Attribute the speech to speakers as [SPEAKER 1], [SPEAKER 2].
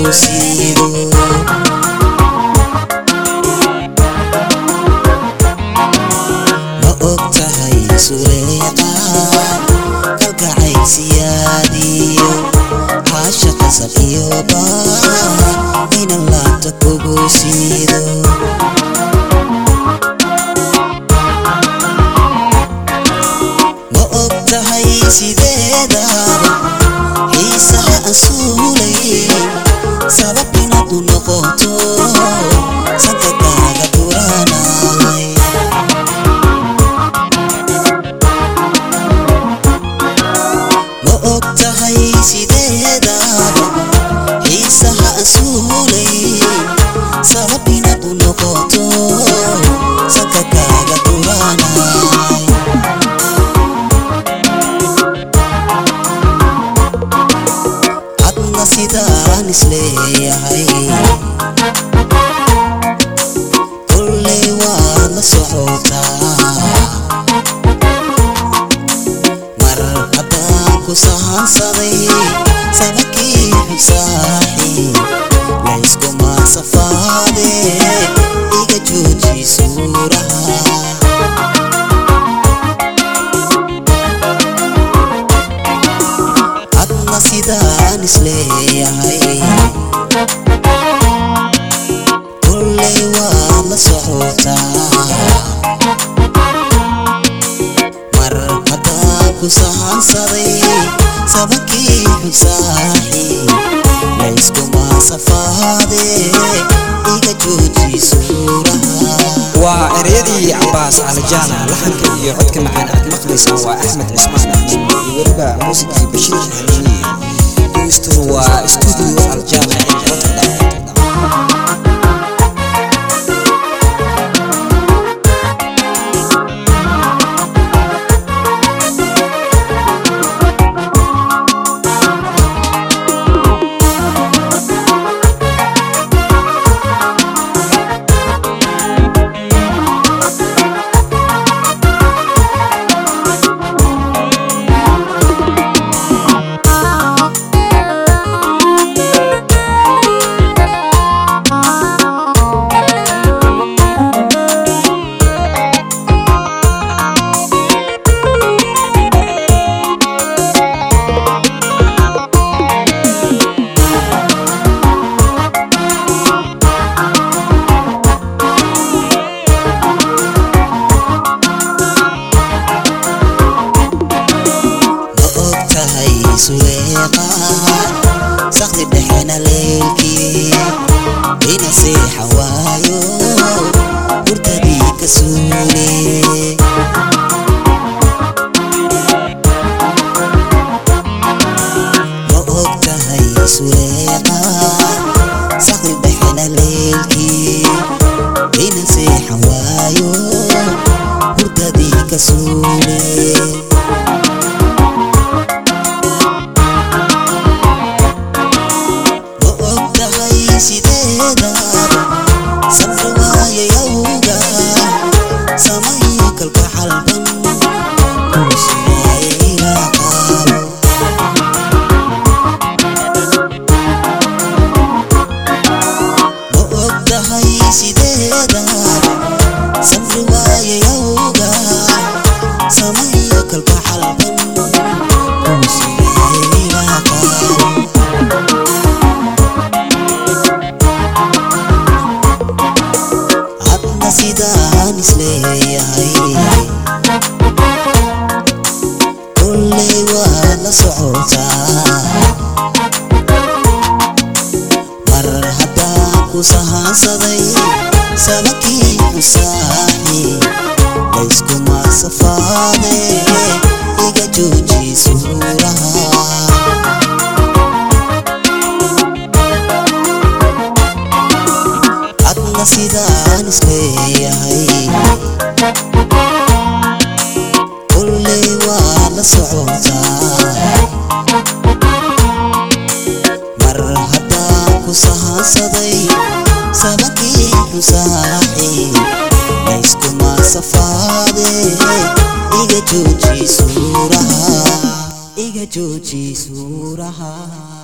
[SPEAKER 1] siido ma og tahay suleeqa kalgacaysiyaadiyo caasha qasab iyo baa inan laabta kugu siido ma og tahay sideedaaba xiisaha aan suulay sabab inaad u noqoto sanka kaaga duranay ma og tahay sideedaaba xiisaha aan suulay sabab inaad u noqoto sanka kaaga duranay adna sidaan isleeyahay kulley waad la socotaa mar haddaan ku sahansaday sabakii xusaaxi layskuma safaade iga jooji suuraha adna sidaan isleeyahay kulley waad la socotaa mar haddaan ku sahansaday sabakii xusaaxi layskuma safaade iga jooji suuraha
[SPEAKER 2] waa ereyadii cabaas calijaana laxanka iyo codka macaan aad maqlaysaan waa axmed cismaan axmed iyo weliba muusikii bashiir xaniini dhegeystuhu waa stuudio aljaana ee rotterdam
[SPEAKER 1] ma og tahay suleeqa sakdi dhexena leelkii ina seexa waayo hurtadii ka suule ma og tahay suleeqa sakdi dhexena leelkii ina seexa waayo hurtadii ka suule ma og tahay sideedaaba safar waayayawga samayo kalka xalban kursigaaya ilaa qaabo ma og tahay sideedaaba safar waayayawga samayo kalka xalban kursigaaya ilaa qaabo hadna sidaan isleeyahay kulley waad la socotaa mar haddaan ku sahansaday sabakii xusaaxi layskuma safaade iga jooji suuraha adna sidaan isleeyahay kulley waad la socotaa mar haddaan ku sahansaday sabakii xusaaxi layskuma safaade iga jooji suuraha iga jooji suuraha